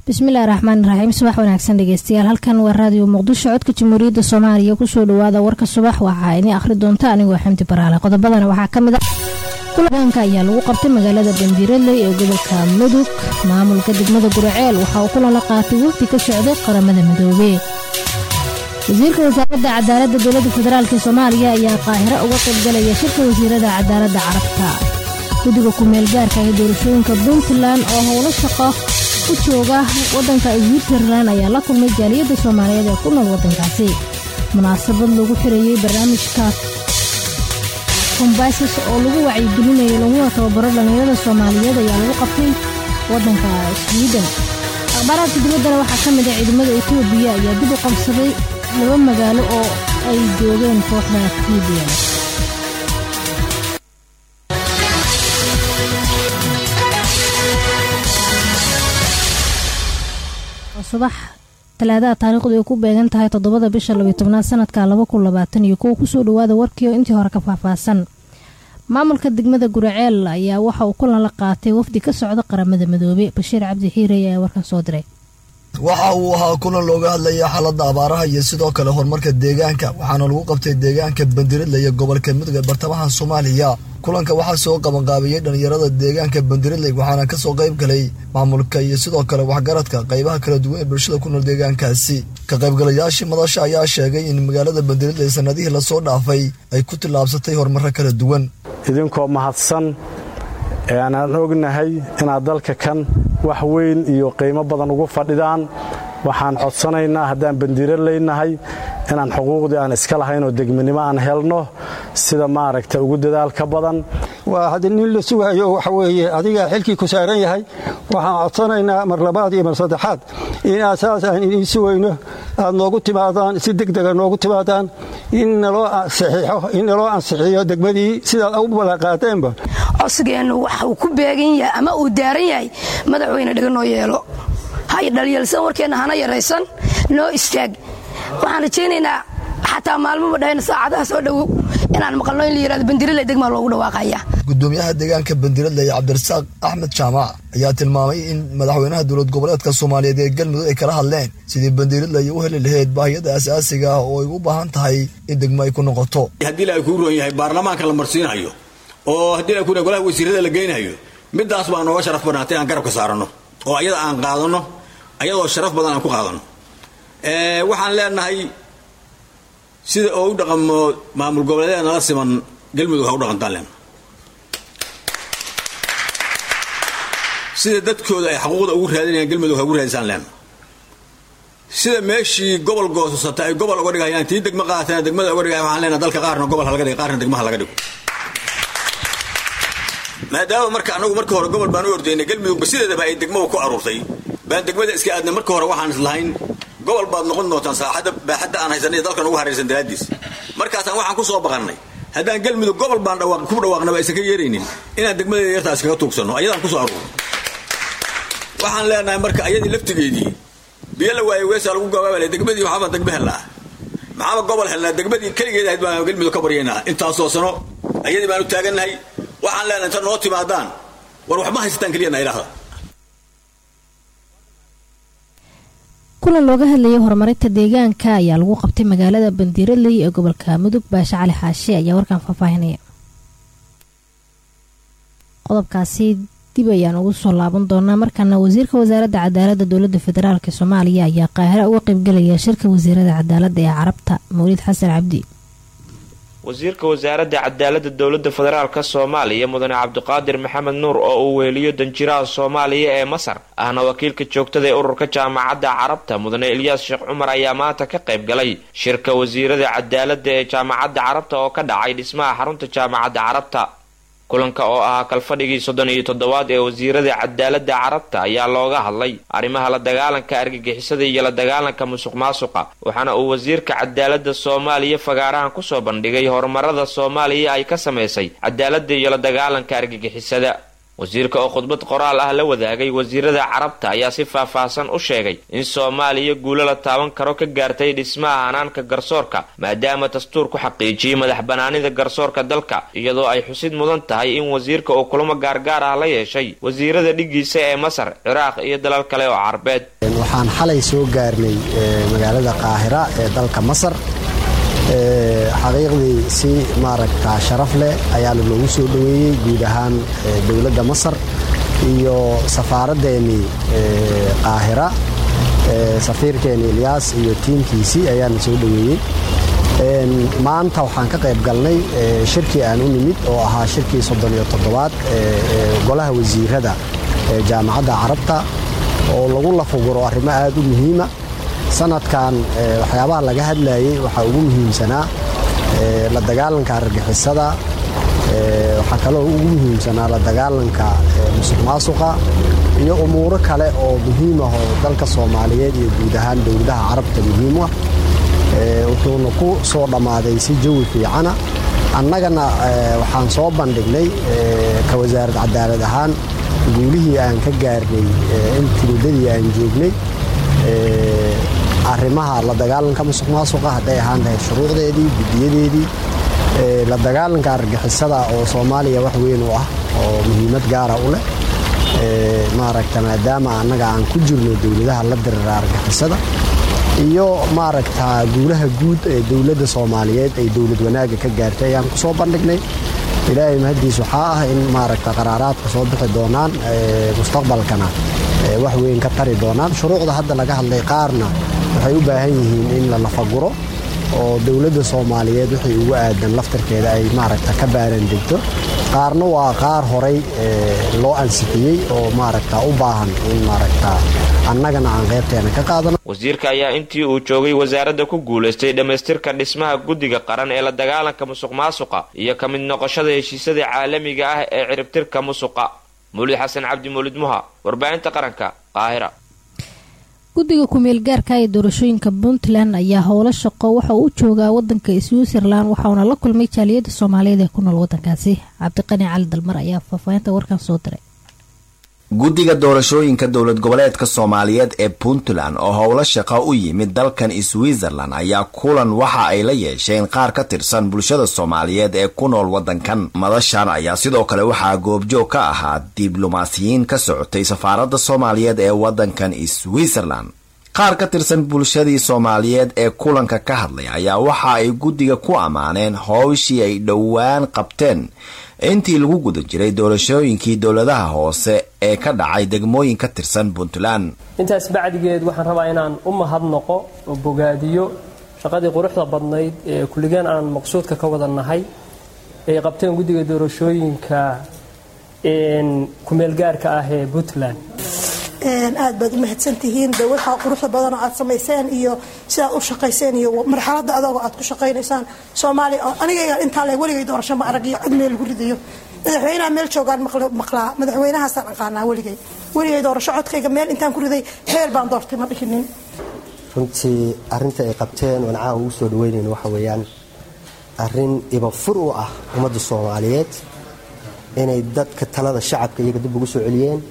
bismillahi raxmaani raxiim subax wanaagsan dhegeystayaal halkan waa raadiyo muqdisho codka jamhuuriyadda soomaaliya kusoo dhawaada warka subax waxaa ini akhri doonta anigoo xamdi baraale qodobadana waxaa ka mid a kulanka ayaa lagu qabtay magaalada bandiiraley ee gobolka mudug maamulka degmada guraceel waxa uu kulan la qaatay wafdi ka socday qaramada midoobe wasiirka wasaaradda cadaaladda dowladda federaalk soomaaliya ayaa qaahiro uga qaybgalaya shirka wasiirada cadaaladda carabta guddiga ku-meel gaarka ee doorashooyinka puntland oo howlo shaqo u jooga wadanka switzerland ayaa la kulmay jaaliyadda soomaaliyeed ee ku nool wadankaasi munaasabad lagu xirayey barnaamijka kombaysas oo lagu wacyigelinayay laguna tababaro dhallinyarada soomaaliyeed ayaa lagu qabtay wadanka swiden akhbaaraadka dibaddana waxaa ka mid a ciidamada etoobiya ayaa dib u qabsaday laba magaalo oo ay joogeen kooxda libiya subax talaadaha taariikhdu ay ku beegan tahay toddobada bisha labiyo tobnaad sanadka laba kun labaatan iyo kuwa kusoo dhawaada warkii oo intii hore ka faahfaahsan maamulka degmada guraceel ayaa waxa uu kulan la qaatay wafdi ka socda qaramada midoobe bashiir cabdi xiirey ayaa warkan soo diray waxa uu ahaa kulan looga hadlaya xaaladda abaaraha iyo sidoo kale horumarka deegaanka waxaana lagu qabtay deegaanka bandiradle iyo gobolka mudug ee bartamaha soomaaliya kulanka waxaa soo qabanqaabiyey dhallinyarada deegaanka bandiradley waxaana kasoo qayb galay maamulka iyo sidoo kale waxgaradka qaybaha kala duwan ee bulshada ku nool deegaankaasi ka qaybgalayaashii madasha ayaa sheegay in magaalada bandiradley sanadihii lasoo dhaafay ay ku tillaabsatay horumaro kala duwan idinkoo mahadsan ee aanaan ognahay inaad dalka kan wax weyn iyo qiimo badan ugu fadhidaan waxaan codsanaynaa haddaan bandiiro leynahay inaan xuquuqdii aan iska lahayn oo degminimo aan helno sida maaragta ugu dadaalka badan waa haddi nin la sugaayo waxa weeye adigaa xilkii ku saaran yahay waxaan codsanaynaa mar labaad iyo mar saddexaad inaad saas aan idiin sugayno aad noogu timaadaan si degdega noogu timaadaan in naloo saxiixo in naloo ansixiyo degmadii sidaad u ballanqaateenba codsigeennu waxa uu ku beegan yahay ama uu daaran yahay madaxweyne dhiga noo yeelo hay dhalyalsan warkeenna hana yaraysan noo istaag waxaan rajaynaynaa xataa maalmaba dhahayna saacadaha soo dhowow inaan maqalno in la yihahdo bandiradle degmaa loogu dhawaaqaya gudoomiyaha deegaanka bandiradle cabdirasaaq axmed jaamac ayaa tilmaamay in madaxweynaha dowlad goboleedka soomaaliyeed ee galmudug ay kala hadleen sidii bandiradley u heli lahayd baahiyada asaasiga ah oo ay u baahan tahay in degmo ay ku noqoto haddii la kuu roon yahay baarlamaanka la marsiinayo oo haddii la kuna golaha wasiirada la geynayo midaas baa nooga sharaf badnaatay aan garabka saaranno oo ayada aan qaadanno ayadoo sharaf badan aan ku qaadanno waxaan leenahay sida oo u dhaqamo maamul goboleedyada nala siman galmudug ha u dhaqantaan leenahay sida dadkooda ay xaquuqda ugu raadinayaan galmudug ha ugu raadisaan leenahay sida meeshii gobol goosasata ay gobol uga dhigayaan tii degmo qaatana degmada uga dhigaya waxaan leenahay dalka qaarna gobol ha laga dhigo qaarna degmaha laga dhigo maadaama marka anagu marka hore gobol baan u ordaynay galmudugba sideedaba ay degmada ku aruurtay baan degmada iska aadnay marka hore waxaan islahayn gobol baad noqon doontaan saaxadda baaxadda aan haysanay dalkan ugu haraysan daraaddiis markaasaan waxaan ku soo baqannay haddaan galmudug gobol baan ku dhawaaqnaba aysan ka yeeraynin inaan degmada yartaa iskaga tuugsanno ayadaan kusoo aruurno waxaan leenahay marka ayadii laftigeedii biyo la waayo weesaa lagu gabaabala degmadii waxaabaan degmo helnaa maxaaba gobol helnaa degmadii keligeed ahayd baan galmudug ka baryaynaa intaasoo sano ayadii baan u taagannahay waxaan leenahay inta noo timaadaan war waxma haysataan keliyana idhaahda kulan looga hadlayay horumarinta deegaanka ayaa lagu qabtay magaalada bandiiraley ee gobolka mudug baashe cali xaashi ayaa warkan faahfaahinaya qodobkaasi dib ayaan ugu soo laaban doonaa markaana wasiirka wasaaradda cadaaladda dowladda federaalk soomaaliya ayaa qaahiro uga qaybgalaya shirka wasiirada cadaaladda ee carabta mawlid xasan cabdi wasiirka wasaaradda cadaaladda dowladda federaalk soomaaliya mudane cabdiqaadir maxamed nuur oo uu weeliyo danjiraha soomaaliya ee masar ahna wakiilka joogtada ee ururka jaamacadda carabta mudane ilyaas sheekh cumar ayaa maanta ka qayb galay shirka wasiirada cadaaladda ee jaamacadda carabta oo ka dhacay dhismaha xarunta jaamacadda carabta kulanka oo ahaa kalfadhigii soddon iyo toddobaad ee wasiirada cadaaladda carabta ayaa looga hadlay arrimaha la dagaalanka argagixisada iyo la dagaalanka musuq maasuqa waxaana uu wasiirka cadaaladda soomaaliya fagaarahan kusoo bandhigay horumarada soomaaliya ay ka samaysay cadaaladda iyo la dagaalanka argagixisada wasiirka oo khudbad qoraal ah la wadaagay wasiirada carabta ayaa si faahfaahsan u sheegay in soomaaliya guulo la taaban karo ka gaartay dhismaha hanaanka garsoorka maadaama dastuur ku xaqiijiyey madax banaanida garsoorka dalka iyadoo ay xusid mudan tahay in wasiirka uu kulamo gaargaar ah la yeeshay wasiirada dhigiisa ee masar ciraaq iyo dalal kale oo carbeed waxaan xalay soo gaarnay magaalada qaahira ee dalka masar xaqiiqdii si maaragta sharaf leh ayaana loogu soo dhoweeyey guud ahaan dowladda masar iyo safaaraddeenii qaahira safiirkeeni ilyaas iyo tiimkiisii ayaana soo dhoweeyey maanta waxaan ka qayb galnay shirkii aan u nimid oo ahaa shirkii soddon iyo toddobaad golaha wasiirada ee jaamacadda carabta oo lagu lafuguro arrimo aad u muhiima sanadkan waxyaabaha laga hadlayay waxaa ugu muhiimsanaa la dagaalanka argixisada waxaa kaloo ugu muhiimsanaa la dagaalanka musuq maasuqa iyo umuuro kale oo muhiim ah oo dalka soomaaliyeed iyo guud ahaan dowladaha carabta muhiim u ah wuxuuna ku soo dhammaaday si jawi fiicana annagana waxaan soo bandhignay ka wasaarad cadaalad ahaan guulihii aan ka gaarnay intii muddadii aan joognay arrimaha la dagaalanka musuq maasuqa hadday ahaan lahayd shuruucdeedii guddiyadeedii la dagaalanka argixisada oo soomaaliya wax weyn u ah oo muhiimad gaara u leh maaragta maadaama annaga aan ku jirno dowladaha la dirira argixisada iyo maaragta guulaha guud ee dowladda soomaaliyeed ay dowlad wanaagga ka gaartay ayaan ku soo bandhignay ilaahay mahaddiis waxaa ah in maaragta qaraaraadka soo bixi doonaan mustaqbalkana wax weyn ka tari doonaan shuruucda hadda laga hadlay qaarna waxay u baahan yihiin in la lafaguro oo dowladda soomaaliyeed wixii ugu aadan laftarkeeda ay maaragta ka baaran degto qaarna waa qaar horay loo ansixiyey oo maaragta u baahan in maaragta annagana aan qaybteena ka qaadano wasiirka ayaa intii uu joogay wasaaradda ku guulaystay dhammaystirka dhismaha guddiga qaran ee la dagaalanka musuq maasuqa iyo ka mid noqoshada heshiisyada caalamiga ah ee ciribtirka musuqa mulid xasan cabdi mulid muha warbaahinta qaranka qaahira guddiga ku-meel gaarka ee doorashooyinka puntland ayaa howlo shaqo waxa uu u joogaa wadanka switzerland waxauna la kulmay jaaliyada soomaaliyeed ee ku nool wadankaasi cabdiqani cali dalmar ayaa faahfaahinta warkan soo diray guddiga doorashooyinka dowlad goboleedka soomaaliyeed ee puntland oo howlo shaqo u yimid dalkan switzerland ayaa kulan waxa ay la yeesheen qaar ka tirsan bulshada soomaaliyeed ee ku nool wadankan madashan ayaa sidoo kale waxaa goobjoog ka ahaa diblomaasiyiin ka socotay safaaradda soomaaliyeed ee wadankan switzerland qaar ka tirsan bulshadii soomaaliyeed ee kulanka ka hadlay ayaa waxa ay guddiga ku ammaaneen howshii ay dhowaan qabteen intii lagu guda jiray doorashooyinkii dowladaha hoose ee ka dhacay degmooyin ka tirsan puntland intaas bacdigeed waxaan rabaa inaan u mahadnaqo oo bogaadiyo shaqadii quruxda badnayd ee kulligeen aan maqsuudka ka wada nahay ay qabteen guddiga doorashooyinka kumeelgaarka ah ee puntland aad baad u mahadsantihiin de waxaa quruxda badanoo aad samayseen iyo sidaad u shaqayseen iyo marxalada adagoo aad ku shaqaynaysaan soomaaliya aniga intaa le weligay doorasho ma arag iyo cid meel lagu ridayo madaxweynaha meel joogaan maqlaa madaxweynahaasaan aqaanaa weligay weligay doorasho codkayga meel intaan ku riday xeel baan doortay ma dhihinin runtii arinta ay qabteen oon caawa ugu soo dhaweynayn waxa weeyaan arin ibafur u ah ummadda soomaaliyeed inay dadka talada shacabka iyaga dib ugu soo celiyeen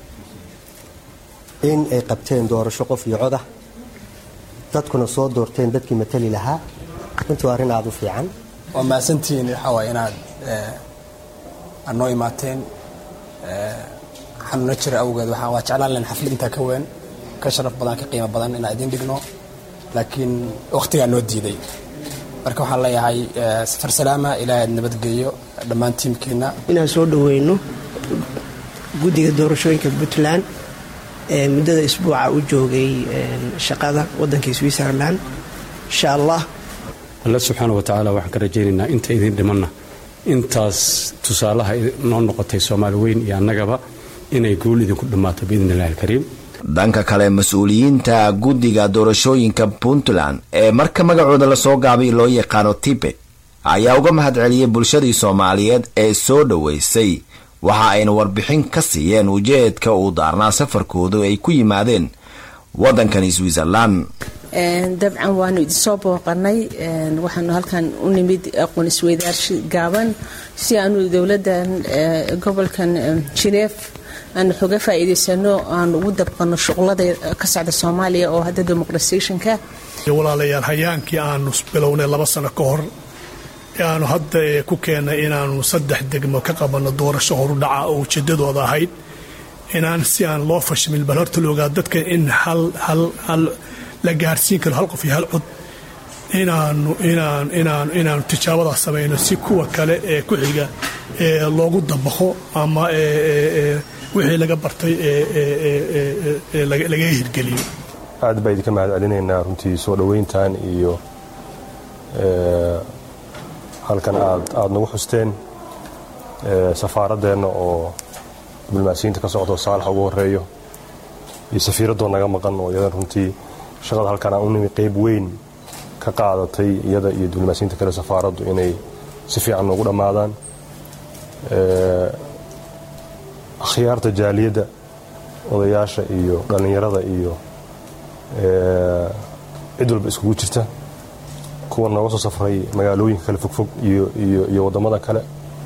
in ay qabteen doorasho qof iyo codah dadkuna soo doorteen dadkii matali lahaa runtii waa arrin aada u fiican waa mahadsantihiin waxaa waay inaad aad noo imaateen xanuuna jira awgeed waa jeclaan len xaflad intaa ka weyn ka sharaf badan ka qiimo badan inaan idiin dhigno laakiin wakhtigaa noo diiday marka waxaan leeyahay safar salaama ilaahay aad nabadgeeyo dhammaan tiimkeenna inaan soo dhaweyno guddiga doorashooyinka puntland ee muddada isbuuca u joogay shaqada waddanka switzerland insha allah alla subxaana wa tacaala waxaan ka rajaynaynaa inta idin dhimanna intaas tusaalaha noo noqotay soomaali weyn iyo annagaba inay guul idinku dhammaato biidni illahi alkariim dhanka kale mas-uuliyiinta guddiga doorashooyinka puntland ee marka magacooda lasoo gaabay loo yaqaano tibet ayaa uga mahad celiyey bulshadii soomaaliyeed ee soo dhoweysay waxa ayna warbixin ka siiyeen ujeedka uu daarnaa safarkoodu ay ku yimaadeen waddankan switzerland dabcan waanu idinsoo booqanay waxaanu halkan u nimid aqoon isweydaarshi gaaban si aanu dowladan gobolkan jineef aanu xoga faa'iidaysano aanu ugu dabqano shuqlada ka socda soomaaliya oo hadda demoqratisationka walaalayaal hayaankii aanu bilownay laba sano ka hor ee aanu hadda ku keennay inaanu saddex degmo ka qabanno doorasho horudhaca oo ujeedadooda ahayd inaan si aan loo fashmin bal horta la ogaa dadka in hal hal hal la gaarsiin karo hal qof iyo hal cod inaanu inaan inaan inaanu tijaabadaas samayno si kuwa kale ee ku xiga ee loogu dabaqo ama wixii laga bartay laga hirgeliyo aad baa idinka mahad celinaynaa runtii soo dhoweyntan iyo halkan aad aada nagu xusteen safaaradeenna oo diblomaasiyiinta ka socdo saalax ugu horeeyo iyo safiiraddoo naga maqan oo iyadan runtii shaqada halkan aan u nimi qayb weyn ka qaadatay iyada iyo diblomaasiyiinta kale safaaraddu inay si fiican noogu dhammaadaan akhyaarta jaaliyadda odayaasha iyo dhallinyarada iyo cid walba iskugu jirta kuwa nooga soo safray magaalooyinka kale fogfog iyo waddamada kale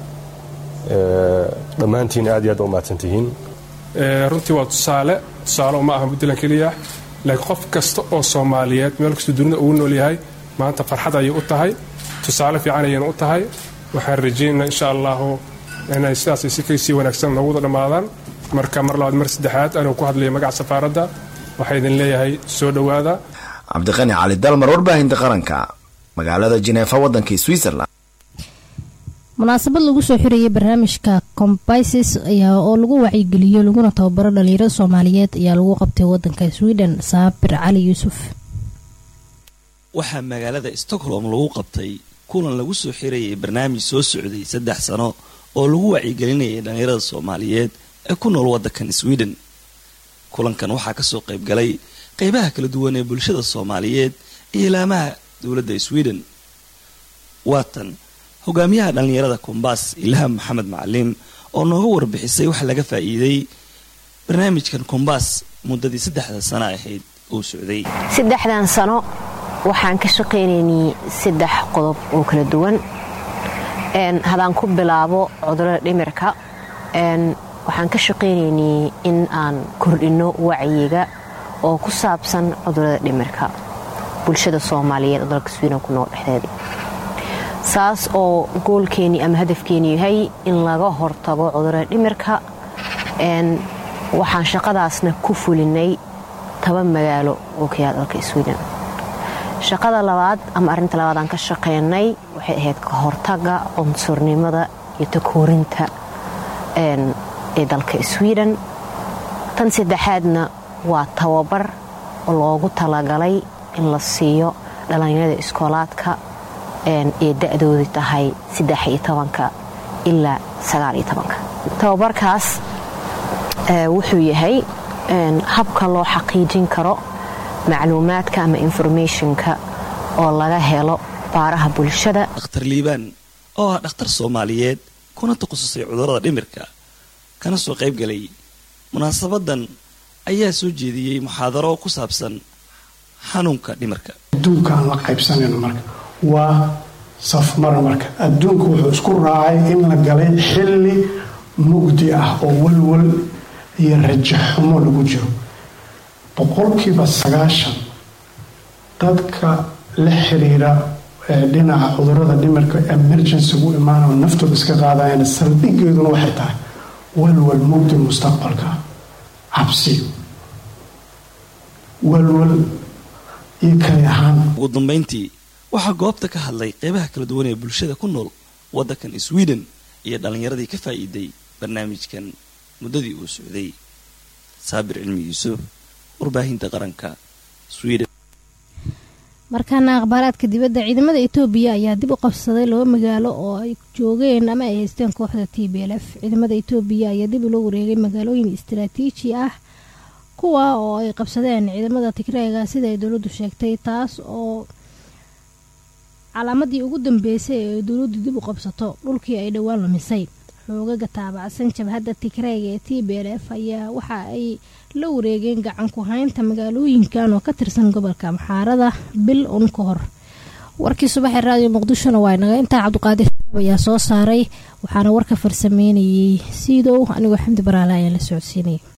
dhammaantiin aad iyo aad ba umahadsan tihiin runtii waa tusaale tusaale ma aha puntland keliya laakiin qof kasta oo soomaaliyeed meel kastoo dunida ugu nool yahay maanta farxad ayay u tahay tusaale fiican ayayna u tahay waxaan rajaynaynaa insha allahu inay sidaasay si kasii wanaagsan noogu wada dhammaadaan marka mar labaad mar saddexaad anuu ku hadlaya magaca safaaradda waxaa idin leeyahay soo dhowaada cabdiqani cali dalmar warbaahinta qaranka magaalada jineefa waddanka switzerland munaasabad lagu soo xirayay barnaamijka combises ayaa oo lagu wacyigeliyo laguna tababaro dhalinyarada soomaaliyeed ayaa lagu qabtay wadanka sweden saabir cali yuusuf waxaa magaalada stockholm lagu qabtay kulan lagu soo xirayay barnaamij soo socday saddex sano oo lagu wacyigelinayay dhalinyarada soomaaliyeed ee ku nool waddankan sweden kulankan waxaa kasoo qayb galay qeybaha kala duwan ee bulshada soomaaliyeed iyo ilaamaha dowladda sweden waatan hogaamiyaha dhallinyarada kombaas ilham maxamed macalim oo nooga warbixisay waxa laga faa'iiday barnaamijkan kombaas muddadii saddexda sano ahayd uu socday saddexdan sano waxaan ka shaqaynaynay saddex qodob oo kala duwan hadaan ku bilaabo cudurada dhimirka waxaan ka shaqaynaynay in aan kordhinno wacyiga oo ku saabsan cudurada dhimirka bulshada soomaaliyeed oo dalka sweden ku nool dhexdeeda saas oo goolkeennii ama hadafkeenu yahay in laga hortago cudurada dhimirka waxaan shaqadaasna ku fulinay toban magaalo oo ka yaal dalka sweden shaqada labaad ama arrinta labaad aan ka shaqaynay waxay ahayd ka hortaga cunsurnimada iyo takoorinta ee dalka sweden tan saddexaadna waa tababar oo loogu talagalay in la siiyo dhallinyarada iskoolaadka ee da-doodu tahay saddex iyo tobanka ilaa sagaal iyo tobanka tababarkaas wuxuu yahay habka loo xaqiijin karo macluumaadka ama informationka oo laga helo baaraha bulshada dhakhtar liibaan oo ah dhakhtar soomaaliyeed kuna takhasusay cudurrada dhimirka kana soo qayb galay munaasabadan ayaa soo jeediyey muxaadaro ku saabsan xanuunka dhimirka adduunka aan la qaybsanayno marka waa safmar marka adduunku wuxuu isku raacay in la galay xilli mugdi ah oo walwal iyo rajaxumo lagu jiro boqolkiiba sagaashan dadka la xiriira dhinaca cudurada dhimirka emergencygu imaanao naftooda iska qaadayana saldhigeeduna waxay tahay walwal mugdi mustaqbalka cabsi walwal iyo kali ahaan ugu dambayntii waxaa goobta ka hadlay qeybaha kala duwan ee bulshada ku nool waddankan sweden iyo dhallinyaradii ka faa'iiday barnaamijkan muddadii uu socday saabir cilmi yuusuf warbaahinta qaranka sweden markaana akhbaaraadka dibadda ciidamada etoobiya ayaa dib u qabsaday laba magaalo oo ay joogeen ama ay haysteen kooxda t b l f ciidamada etoobiya ayaa dib ula wareegay magaalooyin istaraatiiji ah kuwa oo ay qabsadeen ciidamada tigreega sida ay dowladdu sheegtay taas oo calaamadii ugu dambeysay ee dowladdu dib u qabsato dhulkii ay dhowaan lumisay xoogaga taabacsan jabhadda tigreega ee t b l f ayaa waxa ay la wareegeen gacan ku haynta magaalooyinkan oo ka tirsan gobolka maxaarada bil un ka hor warkii subaxee raadiyo muqdishona waa inaga intaa cabdiqaadir ayaa soo saaray waxaana warka farsameynayay siidow anigoo xamdi baraale ayaa la socodsiinaya